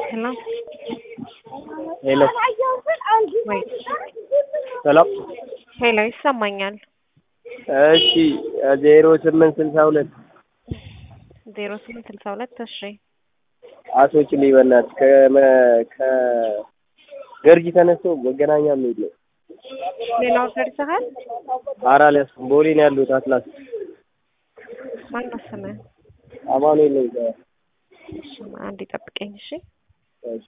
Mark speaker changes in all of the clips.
Speaker 1: Hello?
Speaker 2: ሄሎ
Speaker 1: ወይ
Speaker 2: ሰላም።
Speaker 1: ሄሎ ይሰማኛል።
Speaker 2: እሺ ዜሮ ስምንት ስልሳ ሁለት
Speaker 1: ዜሮ ስምንት ስልሳ ሁለት እሺ
Speaker 2: አስወጪልኝ በእናትህ ከመ- ከገርጂ ተነስቶ መገናኛ የሚሄድ ነው።
Speaker 1: ሌላ ኦርደር ይዘሃል?
Speaker 2: ኧረ አልያዝኩም። ቦሌ ነው ያለሁት አትላስ
Speaker 1: ማነው ስምህ?
Speaker 2: አማኑኤል ነው እዛ።
Speaker 1: እሺ አንድ ይጠብቀኝ እሺ።
Speaker 2: እሺ።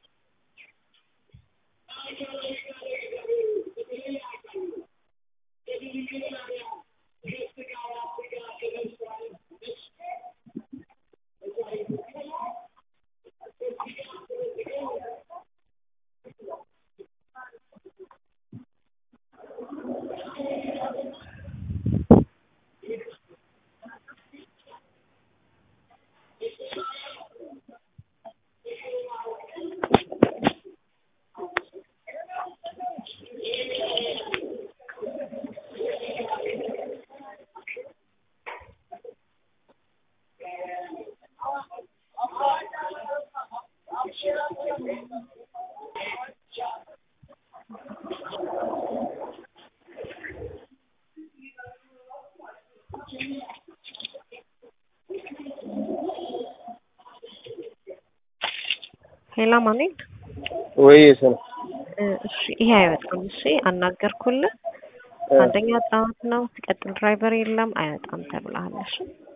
Speaker 1: ሄሎ ማኑኤል
Speaker 2: ወይ ስነ
Speaker 1: እ እሺ ይሄ አይወጣም። እሺ አናገርኩልህ። አንደኛ ጠዋት ነው፣ ሲቀጥል ድራይቨር የለም አይወጣም ተብለሃል። እሺ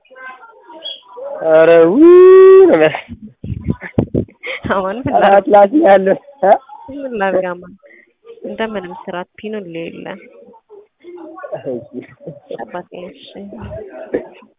Speaker 2: ኧረ ውይ ነው የሚያስ-
Speaker 1: አሁን ምን ላድርግ?
Speaker 2: አትላስ ነው ያለው እ?
Speaker 1: ምን ላድርግ? አማን እንደምንም ስራት ፒኑን ሌለ
Speaker 2: እሺ።
Speaker 1: አባቴ እሺ